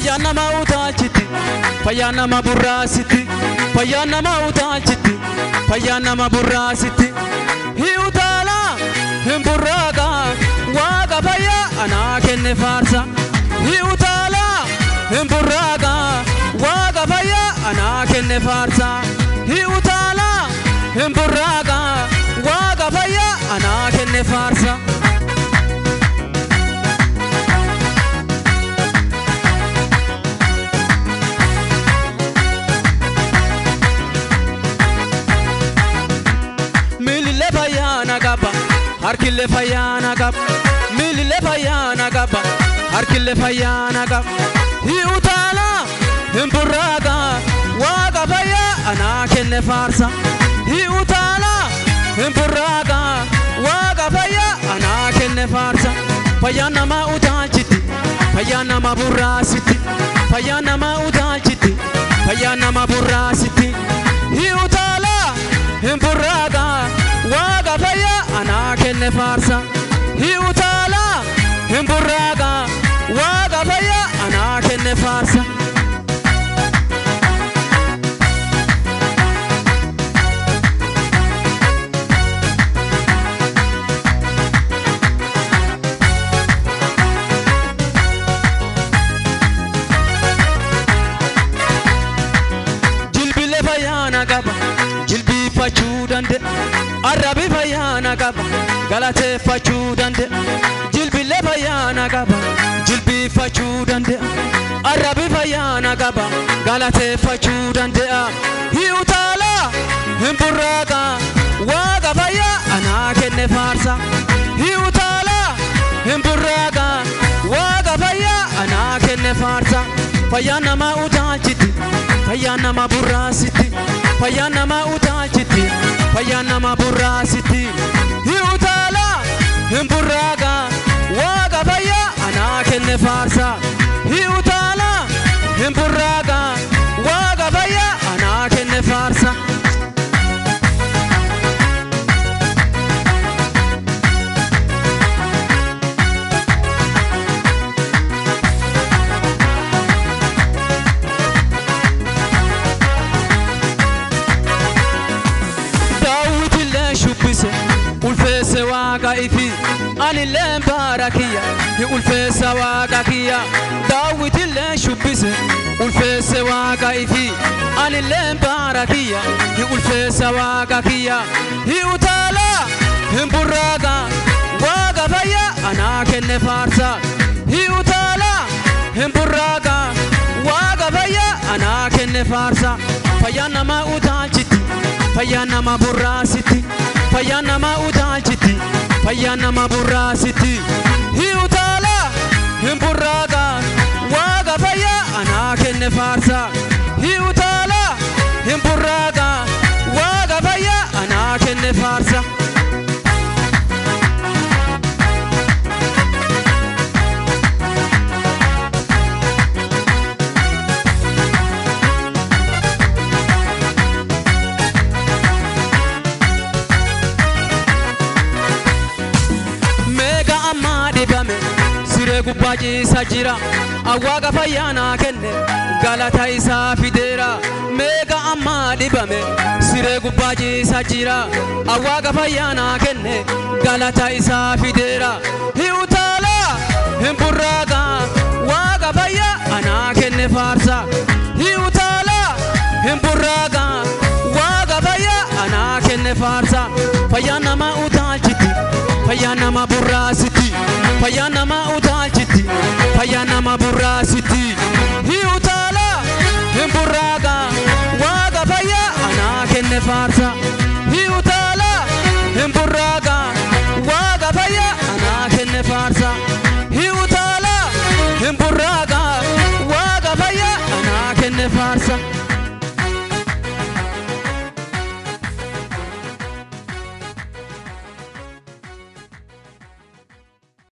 fayyaa nama utaalchiti fayyaa nama burraasitti fayyaa nama utaalchiti fayyaa nama burraasitti hi utaala hin burraaqa waaqa fayyaa anaa kenne faarsa hi utaala hin burraaqa waaqa fayyaa anaa kenne faarsa hi utaala hin burraaqa waaqa fayyaa anaa kenne faarsa. miilillee fayyaana qaba harkillee fayyaana qaba miilillee fayyaana qaba harkillee fayyaana qaba hi'utaala hin burraaqa waaqa fayyaa anaa kenne faarsa hi'utaala hin burraaqa waaqa fayyaa anaa kenne faarsa fayyaa namaa utaalchiti fayyaa nama burraasitti fayyaa namaa utaalchiti fayyaa nama burraasitti hi'utaala hin burraaqa waaqa fayyaa anaa kenne faarsa hi'utaala hin burraaqa waaqa fayyaa anaa kenne faarsa. jilbilee fayyaana qaba jilbiifachuu danda'a arrabi fayyaana qaba galateeffachuu danda'a jilbilee fayyaana qaba jilbiifachuu danda'a arrabi fayyaana qaba galateeffachuu danda'a hi'utaala hin burraaqa waaqa fayyaa anaa kenne faarsa hi'utaala hin burraaqa waaqa fayyaa anaa kenne faarsa fayyaa namaa utaalchiti fayyaa nama burraasitti fayyaa nama utaalchiti fayyaa nama burraasitti hi'utaala hin burraaqa waaqa fayyaa anaa kenne faarsa hi'utaala hin burraaqa waaqa fayyaa anaa kenne faarsa. daawwitillee shubbise ulfeesse waaqa ifi anilleen baara kiyya ni ulfeessa waaqa kiyya daawwitillee shubbise ulfeesse waaqa ifi anilleen baara kiyya ni ulfeessa waaqa kiyya hi utaala hin burraaqa waaqa fayya anaa kenne faarsa hi utaala hin burraaqa waaqa fayya anaa kenne faarsa fayyaa namaa utaalchiti fayyaa nama burraasitti fayyaa nama utaalchiti fayyaa nama burraasitti hi'utaala hin burraaqa waaqa fayyaa anaa kenne faarsa hi'utaala hin burraaqa waaqa fayyaa anaa kenne faarsa. meeqa ammaa dhibame siree gubbaa ciisa jira awwaaqa fayyaa naa kenne galata isaa fideera meeqa ammaa dhibame siree gubbaa ciisa jira awwaaqa fayyaa naa kenne galata isaa fideera hi'utaala hin burraaqa waaqa fayyaa anaa kenne faarsa hi'utaala hin burraaqa waaqa fayyaa anaa kenne faarsa fayyaa namaa utaalchiti fayyaa nama burraasitti fayyaa namaa utaalchiti